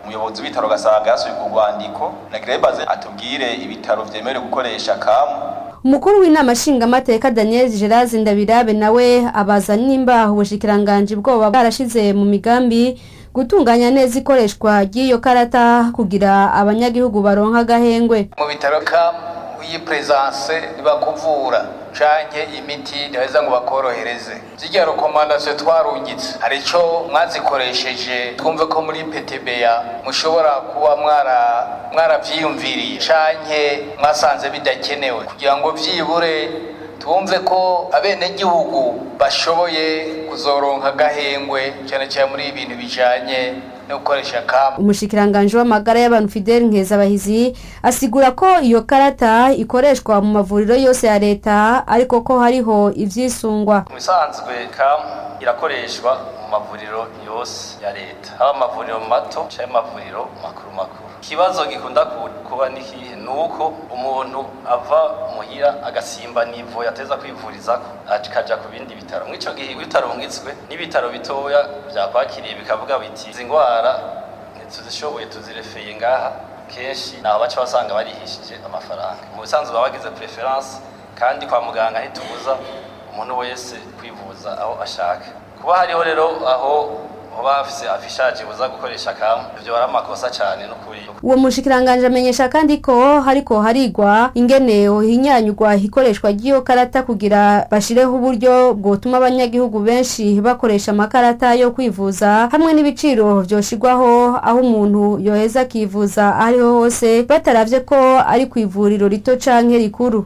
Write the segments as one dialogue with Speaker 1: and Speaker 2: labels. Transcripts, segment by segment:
Speaker 1: umuyobozi w'ibitaro gasanga yasuye urwo rwandiko na grebaze atubwire ibitaro vyemerewe gukoresha kamu
Speaker 2: umukuru w'inama nshingamateka daniel gerard ndabirabe nawe abaza nimba ubushikiranganji bwoba bwarashize mu migambi gutunganya neza ikoreshwa ry'iyo karata kugira abanyagihugu baronka agahengwe
Speaker 3: mu bitaro kamu iyi presence ntibakuvura canke imiti ntibaheza ngo bakorohereze zirya rekomandasiyo twarungitse hari ico mwazikoresheje twumve ko muri PTBA mushobora kuba mwara mwaravyiyumviriye canke mwasanze bidakenewe kugira ngo vyibure twumve ko abenegihugu bashoboye kuzoronka agahengwe cyane cyane muri ibintu bijanye no gukoresha kamu
Speaker 2: umushikiranganji w'amagara y'abantu Fidel Nkezabahizi asigura ko iyo karata ikoreshwa mu mavuriro yose ya leta ariko ko hariho ivyisungwa
Speaker 1: mu bisanzwe kamu irakoreshwa mu mavuriro yose ya leta haba amavuriro mato canke amavuriro makuru makuru ikibazo gikunda kuba nikihe ni uko umuntu ava muhira agasimba nivo yateza kwivurizako akaja ku bindi bitaro mw'ico gihe bitarungitswe n'ibitaro bitoya vyakwakiriye bikavuga biti izi ngwara ntituzishoboye tuzirefeye ngaha kenshi naho baca basanga barihishije amafaranga mu bisanzwe baba bagize preference kandi kwa muganga ntitubuza umuntu wese kwivuza aho ashaka kuba hariho rero aho hoba hafise afishaje buza gukoresha kamu ivyo ari amakosa cane n'ukuri
Speaker 2: uwo mushikiranganje amenyesha kandi ko hariko harigwa ingene hinyanyurwa ikoreshwa ry'iyo karata kugira bashireho uburyo bwotuma abanyagihugu benshi bakoresha amakarata yo kwivuza hamwe n'ibiciro vyoshirwaho aho umuntu yoheza akivuza ariho hose bataravye ko ari ku ivuriro rito canke rikuru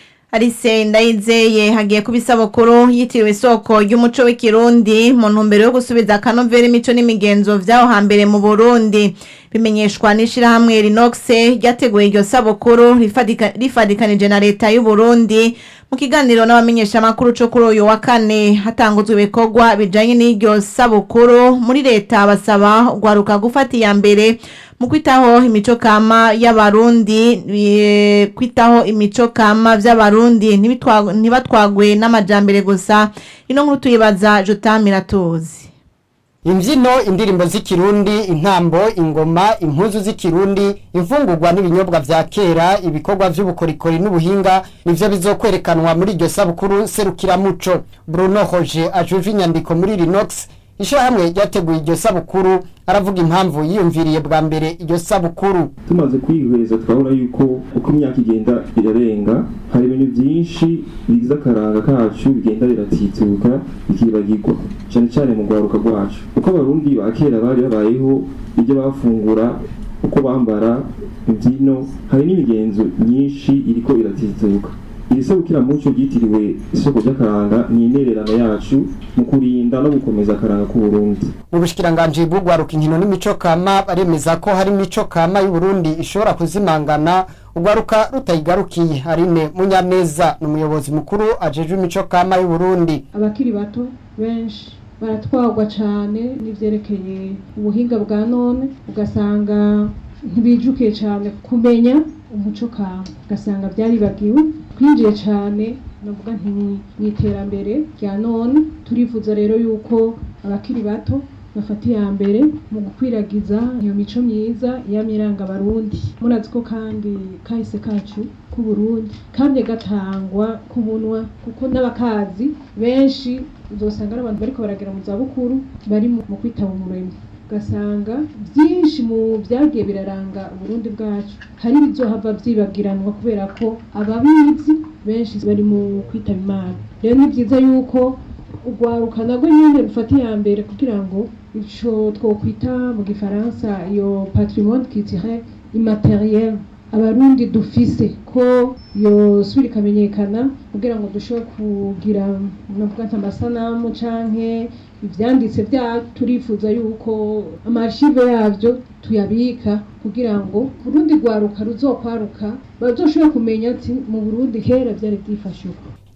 Speaker 4: Arise ndayizeye hagiye kuba isabukuru yitiriwe isoko ry'umuco w'ikirundi mu ntumbero yo gusubiza akanovera imico n'imigenzo vyaho hambere mu Burundi bimenyeshwa n'ishirahamwe Rinox ryateguye iryo sabukuru rifadika- rifadikanije na leta y'u Burundi mu kiganiro n'abamenyesha makuru co kuri uyu wa kane hatanguzwe ibikorwa bijanye n'iryo sabukuru muri leta basaba ugwaruka gufata iya mbere mu kwitaho imico kama y'abarundi eh, kwitaho imico kama vy'abarundi ntibitwa- ntibatwagwe n'amajambere gusa ino nkuru tuyibaza Jotamira tuzi
Speaker 5: imbyino indirimbo z'ikirundi intambo ingoma impuzu z'ikirundi imfungurwa n'ibinyobwa vya kera ibikorwa vy'ubukorikori n'ubuhinga nivyo bizokwerekanwa muri iryo sabukuru serukiramuco bruno hoje ajuje inyandiko muri rinox ishirahamwe ryateguye iryo sabukuru aravuga impamvu yiyumviriye bwa mbere iryo sabukuru
Speaker 6: tumaze kwihweza turabona yuko uko imyaka igenda irarenga hari ibintu byinshi bigize akaranga kacu bigenda biratituka bikibagirwa cyane cyane mu rwaruka rwacu uko abarundi ba kera bari babayeho ibyo bafungura uko bambara imbyino hari n'imigenzo myinshi iriko iratituka iri sabukiramuco ryitiriwe isoko ry'akaranga ni intererano yacu mu kurinda no gukomeza akaranga k'uburundi
Speaker 5: mu bushikiranganji bw'ugwaruka inkino n'imico kama baremeza ko hari imico kama y'uburundi ishobora kuzimangana ugwaruka rutayigarukiye arine munyaneza ni umuyobozi mukuru ajejwe imico kama y'uburundi
Speaker 7: abakiri bato benshi baratwarwa cyane n'ivyerekeye ubuhinga bwa none ugasanga ntibijukiye cyane kumenya umuco kama ugasanga byaribagiwe twinjiye cyane navuga nti mu iterambere rya none turifuza rero yuko abakiri bato bafata iya mbere mu gukwiragiza iyo mico myiza yamiranga abarundi murazi ko kandi kahise kacu k'uburundi kamye gatangwa ku munwa kuko n'abakazi benshi uzosanga ari abantu bariko baragera mu zabukuru bari mu mu kwitaba umuremyi ugasanga byinshi mu byagiye biraranga uburundi bwacu hari ibizohava vyibagiranwa kubera ko ababizi benshi bari mu kwitaba imana rero ni byiza yuko urwaruka nabwo nyine rufata iya mbere kugira ngo ico twokwita mu gifaransa iyo patrimoine culturel immateriel abarundi dufise ko yosubira ikamenyekana kugira ngo dushobore kugira navuga nti amasanamu canke ivyanditse vyacu turifuza yuko amashive yavyo tuyabika kugira ngo urundi rwaruka ruzokwaruka bazoshobore kumenya ati mu burundi kera vyari vyifashe uko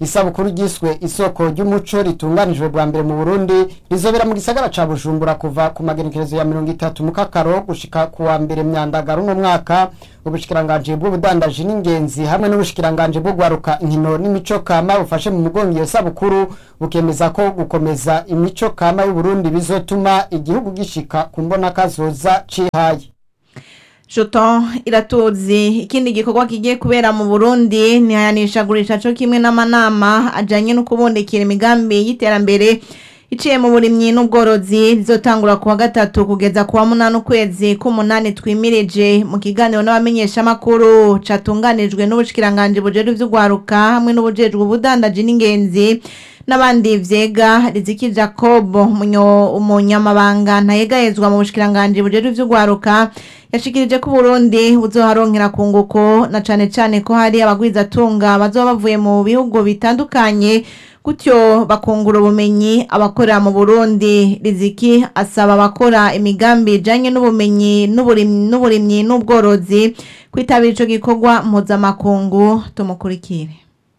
Speaker 5: isabukuru ryiswe isoko ry'umuco ritunganijwe bwa mbere mu burundi rizobera mu gisagara ca bujumbura kuva ku magenekerezo ya mirongo itatu mu kakaro gushika ku wa mbere myandagaro uno mwaka ubushikiranganji bw'ubudandaji n'ingenzi hamwe n'ubushikiranganji bwo gwaruka inkino n'imico kama bufashe mu mugongo iyo sabukuru bukemeza ko gukomeza imico kama y'uburundi bizotuma igihugu gishika ku mbona kazoza cihaye
Speaker 4: Shoto iratuzi ikindi gikorwa kigiye kubera mu Burundi ni hayanishagurisha cyo kimwe n'amanama ajanye no kubondekera imigambi y'iterambere iciye mu burimyi n'ubworozi rizotangura kuwa gatatu kugeza kuwa munani ukwezi k'umunani twimirije mu kiganiro n'abamenyeshamakuru catunganijwe n'ubushikiranganje bujejwe ivy'ugwaruka hamwe n'ubujejwe ubudandaji n'ingenzi n'abandi vyega riziki jacob munyo- umunyamabanga ntayegayezwa mu bushikiranganje bujejwe ivy'ugwaruka yashikirije ko Burundi buzoharonkera kunguko na cane cane ko hari abagwizatunga bazoba bavuye mu bihugu bitandukanye gutyo bakungura ubumenyi abakorera mu Burundi riziki asaba abakora imigambi ijanye n'ubumenyi n'uburimyi n'uburimyi n'ubworozi kwitabira ico gikorwa mpuzamakungu tumukurikire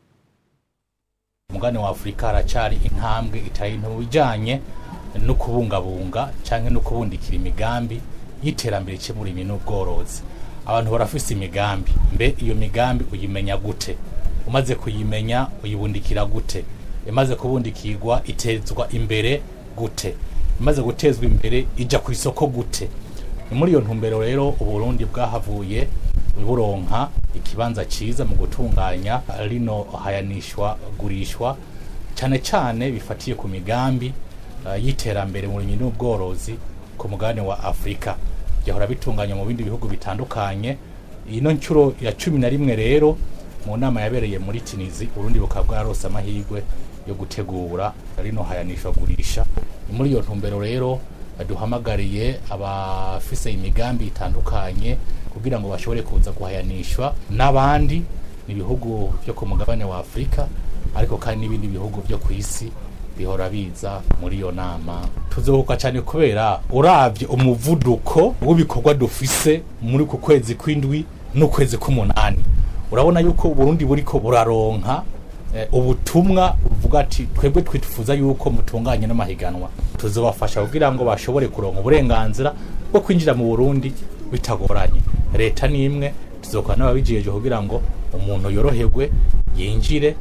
Speaker 8: umugani wa afurika haracari intambwe itari nto mu bijanye no kubungabunga canke no kubundikira imigambi y'iterambere cy'uburimyi n'ubworozi abantu barafise imigambi mbe iyo migambi uyimenya gute umaze kuyimenya uyibundikira gute imaze kubundikirwa itezwa imbere gute imaze gutezwa imbere ija ku isoko gute ni muri iyo ntumbero rero uburundi bwahavuye buronka ikibanza ciza mu gutunganya rino hayanishwa gurishwa cyane cyane bifatiye ku migambi uh, y'iterambere mu burimyi n'ubworozi ku mugabane wa afurika byahora bitunganywa mu bindi bihugu bitandukanye ino nshuro ya cumi na rimwe rero mu nama yabereye muri tunizi urundi bukaba bwarose amahirwe yo gutegura rino hayanishwa gurisha ni muri iyo ntumbero rero duhamagariye abafise imigambi itandukanye kugira ngo bashobore kuza guhayanishwa n'abandi ni ibihugu byo ku mugabane wa afurika ariko kandi n'ibindi bihugu byo ku isi bihora biza muri iyo nama tuzohuka cyane kubera uravye umuvuduko w'ibikorwa dufise muri ku kwezi kw'indwi n'ukwezi k'umunani urabona yuko uburundi buriko buraronka eh, ubutumwa buvuga ati twebwe twifuza yuko mutunganye n'amahiganwa tuzobafasha kugira ngo bashobore kuronka uburenganzira bwo kwinjira mu burundi bitagoranye leta ni imwe tuzokora n'ababijeje kugira ngo umuntu yoroherwe yinjire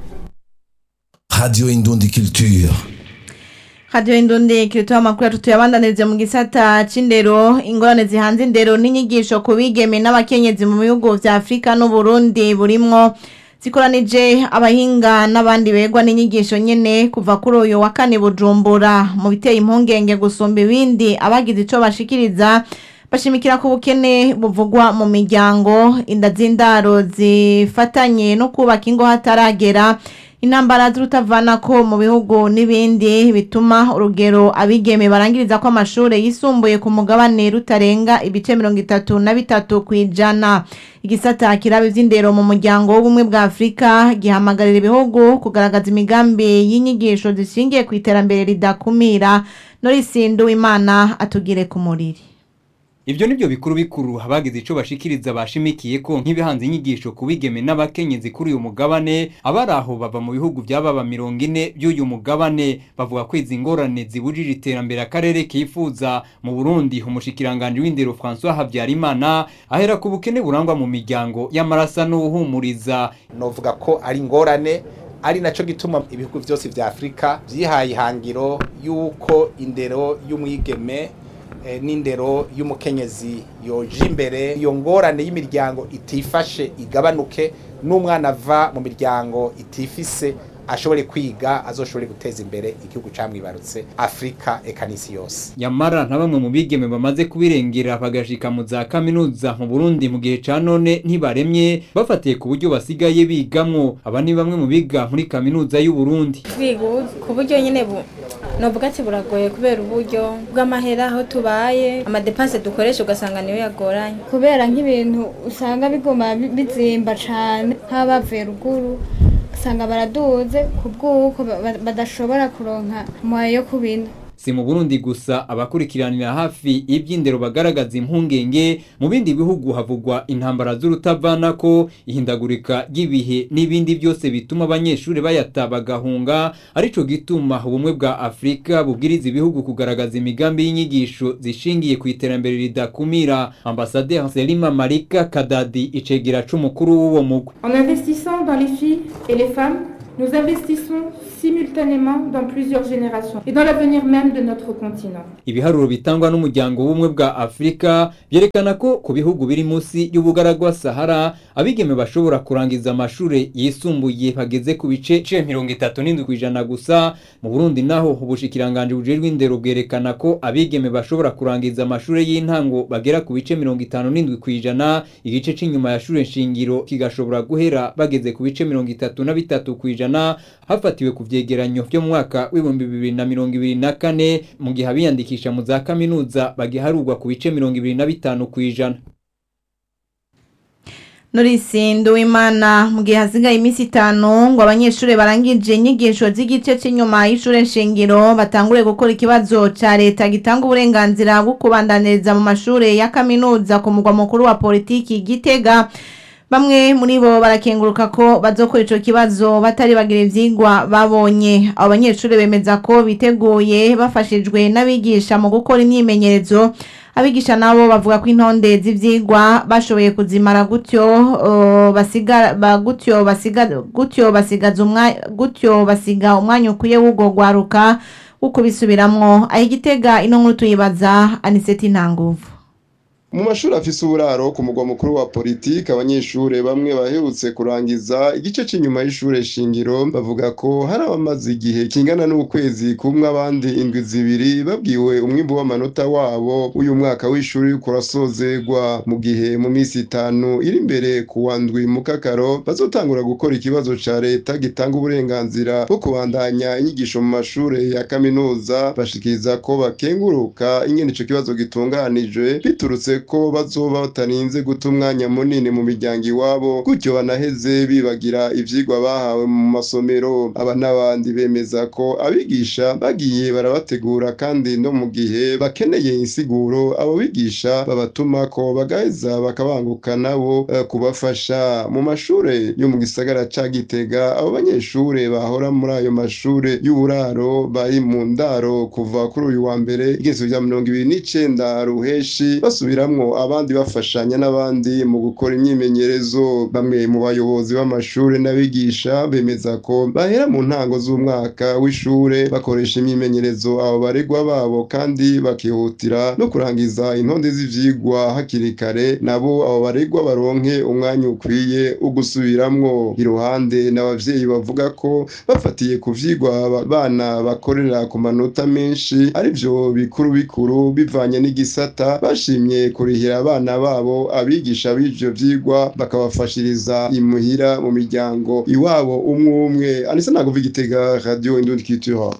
Speaker 9: Radio Indundi Culture.
Speaker 4: Radio Indundi kiritoa amakuru yatutu yabandanirize mu gisata c'indero ingorane zihanze indero n'inyigisho ku bigeme n'abakenyezi mu bihugu vya Afrika n'u Burundi burimwo zikoranije abahinga n'abandi begwa n'inyigisho nyene kuva kuri uyu wa kane Bujumbura mu biteye impungenge gusumba ibindi abagize ico bashikiriza bashimikira ku bukene buvugwa mu miryango inda z'indaro zifatanye no kubaka ingo hataragera intambara z'urutavanako mu bihugu n'ibindi bituma urugero abigeme barangiriza ko amashuri yisumbuye ku mugabane rutarenga ibice mirongo itatu na bitatu ku ijana igisata kiraba ivy'indero mu muryango w'ubumwe bwa afurika gihamagarira ibihugu kugaragaza imigambi y'inyigisho zishingiye ku iterambere ridakumira norisindu imana atugire ku muriri
Speaker 10: Ibyo nibyo bikuru bikuru abagize ico bashikiriza bashimikiye ko nk'ibihanze inyigisho ku bigeme n'abakenyezi kuri uyu mugabane abari aho bava mu bihugu by'ababa mirongo ine by'uyu mugabane bavuga ko izi ngorane zibujije iterambere akarere kifuza mu Burundi umushikiranganje w'indero François Habyarimana ahera ku bukene burangwa mu miryango y'amarasa n'uhumuriza
Speaker 11: novuga ko ari ingorane ari naco gituma ibihugu byose vya Afrika vyihaye ihangiro yuko indero y'umwigeme eh, n'indero y'umukenyezi yoje imbere iyo ngorane y'imiryango itifashe igabanuke n'umwana ava mu miryango itifise ashobore kwiga azoshobore guteza imbere igihugu camwibarutse Afrika eka n'isi yose
Speaker 10: Nyamara nta bamwe mu bigeme bamaze kubirengera bagashika mu za kaminuza mu Burundi mu gihe ca none ntibaremye bafatiye ku buryo basigaye bigamwo aba ni bamwe mu biga muri kaminuza y'u Burundi
Speaker 12: kwiga ku buryo nyine bu novuga ati buragoye kubera uburyo bw'amahera aho tubaye amadepanse dukoresha ugasanga niyo yagoranye
Speaker 13: kubera nk'ibintu usanga biguma bi- bizimba cane nk'abavuye ruguru usanga baraduze ku bw'uko ba- ba- badashobora kuronka moya yo kubina
Speaker 10: si mu Burundi gusa abakurikiranira hafi iby'indero bagaragaza impungenge mu bindi bihugu havugwa intambara z'urutavanako ihindagurika ry'ibihe n'ibindi byose bituma abanyeshuri bayata bagahunga arico gituma ubumwe bwa Afrika bubwiriza ibihugu kugaragaza imigambi y'inyigisho zishingiye ku iterambere ridakumira ambasaderi Selima Marika Kadadi icegera c'umukuru w'uwo mugwi
Speaker 14: En investissant dans les filles et les femmes, nous investissons simultanément dans plusieurs générations et dans l'avenir même de notre continent.
Speaker 10: ibiharuro bitangwa n'umuryango w'ubumwe bwa afurika byerekana ko ku bihugu biri munsi y'ubugaragwa sahara abigeme bashobora kurangiza amashuri yisumbuye bageze ku bice ce mirongo itatu n'indwi ku ijana gusa mu burundi naho ubushikiranganji bujejwe indero bwerekana ko abigeme bashobora kurangiza amashuri y'intango bagera ku bice mirongo itanu n'indwi ku ijana igice c'inyuma ya shure nshingiro kigashobora guhera bageze ku bice mirongo itatu na bitatu ku ijana hafatiwe ku vyegeranyo vyo mu mwaka w'ibihumbi bibiri na mirongo ibiri na kane mu gihe abiyandikisha mu za kaminuza bagiharurwa ku bice mirongo ibiri na bitanu ku ijana
Speaker 4: Norisi Nduwimana mu gihe hasigaye iminsi itanu ngo abanyeshuri barangije inyigisho z'igice cy'inyuma y'ishure nshingiro batangure gukora ikibazo ca leta gitanga uburenganzira bwo kubandaniriza mu mashure ya kaminuza ku mugwa mukuru wa politiki Gitega Bamwe muri bo barakenguruka ko bazokora ico kibazo batari bagira ivyigwa babonye abo banyeshuri bemeza ko biteguye bafashijwe n'abigisha mu gukora imyimenyerezo abigisha nabo bavuga ko intonde z'ivyigwa bashoboye kuzimara gutyo uh, basiga ba gutyo basiga gutyo basigaza umwanya gutyo basiga umwanya ukwiye w'ugo gwaruka uko bisubiramwo aho igitega ino nkuru tuyibaza Aniseti Ntanguvu
Speaker 15: mu mashuri afise uburaro ku mugwa mukuru wa politiki abanyeshure bamwe baherutse kurangiza igice c'inyuma y'ishure shingiro bavuga ko hari abamaze igihe kingana n'ukwezi kumwe abandi indwi zibiri babwiwe umwimbu w'amanota wabo uyu mwaka w'ishuri uriko urasozegwa mu gihe mu minsi itanu iri imbere ku wa ndwi mu kakaro bazotangura gukora ikibazo ca leta gitanga uburenganzira bwo kubandanya inyigisho mu mashure ya kaminuza bashikiriza ko bakenguruka ingene ico kibazo gitunganijwe biturutse ko bazoba batarinze guta umwanya munini mu miryango iwabo gutyo banaheze bibagira ivyigwa bahawe mu masomero aba n'abandi bemeza ko abigisha bagiye barabategura kandi no mu gihe bakeneye insiguro abo bigisha babatuma ko bagaheza bakabanguka nabo eh, kubafasha mu mashure yo mu gisagara ca Gitega abo banyeshure bahora muri ayo mashure y'uburaro bari mu ndaro kuva kuri uyu wa mbere igezo rya mirongo ibiri n'icenda ruheshi basubira basubiramwo abandi bafashanya n'abandi mu gukora imyimenyerezo bamwe mu bayobozi b'amashure n'abigisha bemeza ko bahera mu ntango z'umwaka w'ishure bakoresha imyimenyerezo abo baregwa babo kandi bakihutira no kurangiza intonde z'ivyigwa hakiri kare nabo abo baregwa baronke umwanya ukwiye ugusubiramwo iruhande n'abavyeyi bavuga ko bafatiye ku vyigwa abana bakorera ku manota menshi arivyo bikuru bikuru bivanye n'igisata bashimye kurihira abana babo abigisha b'ivyo vyigwa bakabafashiriza imuhira mu miryango iwabo umwe umwe anise naguva igitega radio indundi culture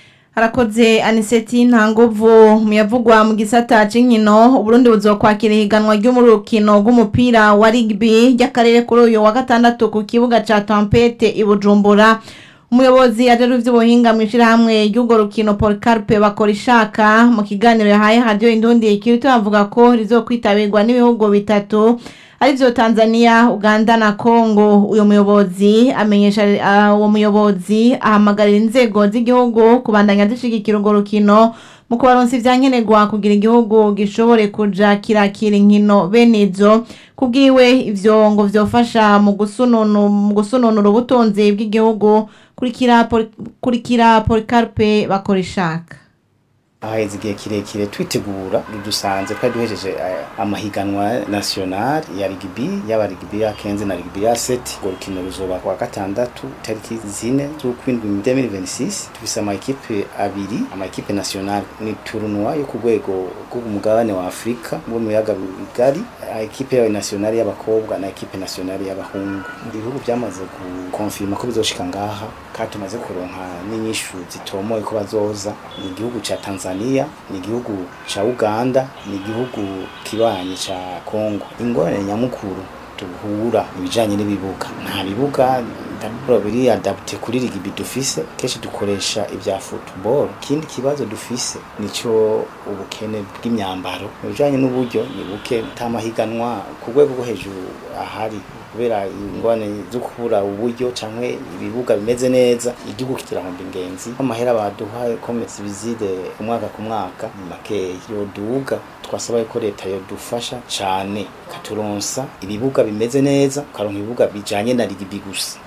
Speaker 4: harakoze aniseti ntanguvu muyavugwa mu gisata c'inkino uburundi buzokwakira ihiganwa ry'umurukino rw'umupira wa rugby ry'akarere kuri uyu wa gatandatu ku kibuga ca tempete i bujumbura umuyobozi ajejwe ivy'ubuhinga mw'ishirahamwe ry'urwo rukino Policarpe bakora ishaka mu kiganiro yahaye radio indundi ikirito avuga ko rizokwitabirwa n'ibihugu bitatu arivyo Tanzania, Uganda na Congo. Uyo muyobozi amenyesha uh, uwo muyobozi ahamagarira inzego z'igihugu kubandanya zishigikira urwo rukino mu kubaronsa ivyankenerwa kugira igihugu gishobore kuja kirakira inkino bene izo kubwiwe ivyo ngo vyofasha mu gusununu mu gusununura ubutunzi bw'igihugu kurikira Pol- kurikira Policarpe bakora ishaka
Speaker 16: ahaheze igihe kirekire twitegura dusanze twari duhejeje eh, amahiganwa national ya rugby yaba rugby ya kenze na rugby ya seti urwo rukino ruzoba kuwa gatandatu tariki zine z'ukwindwi 2026 tufise ama ekipe abiri ama ekipe national ni tournoi yo ku rwego rw'umugabane wa afurika wo mu biyaga bigari eh, ekipe yawe national y'abakobwa na ekipe national y'abahungu ibihugu byamaze gukonfirma ko bizoshika ngaha kandi tumaze kuronka n'inyishu zitomoye ko bazoza ni igihugu ca Tanzania ni igihugu ca Uganda ni igihugu kibanyi ca Congo ingorane nyamukuru duhura ibijanye n'ibibuga nta bibuga daburo biri adapte kuri rigibi dufise kenshi dukoresha ibya football ikindi kibazo dufise nico ubukene bw'imyambaro mu bijanye n'uburyo ni buke tamahiganwa ku rwego rwo hejuru ahari kubera ingwane zo kubura uburyo canke ibibuga bimeze neza igihugu kirahomba ingenzi amahera baduha komesi bizide umwaka ku mwaka ni makeya yoduga twasaba ko leta yodufasha cane ikaturonsa ibibuga bimeze neza ukaronka ibibuga bijanye na rigibi gusa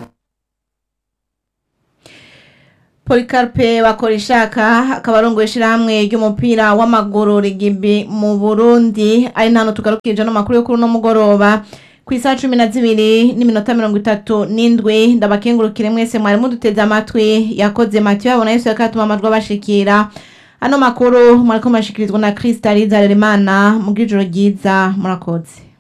Speaker 4: Polikarpe bakoreshaka akaba arongoye ishirahamwe ry'umupira w'amaguru rigibi mu Burundi ari ntano tugarukije no makuru yo kuri no mugoroba ku isaha cumi na zibiri n'iminota mirongo itatu n'indwi ndabakengurukire mwese mwari muduteze amatwi yakoze matiyo yabona yesu yakatuma amajwi abashikira ano makuru mwariko mashikirizwa na Krista Rizaremana mu bw'ijoro ryiza murakoze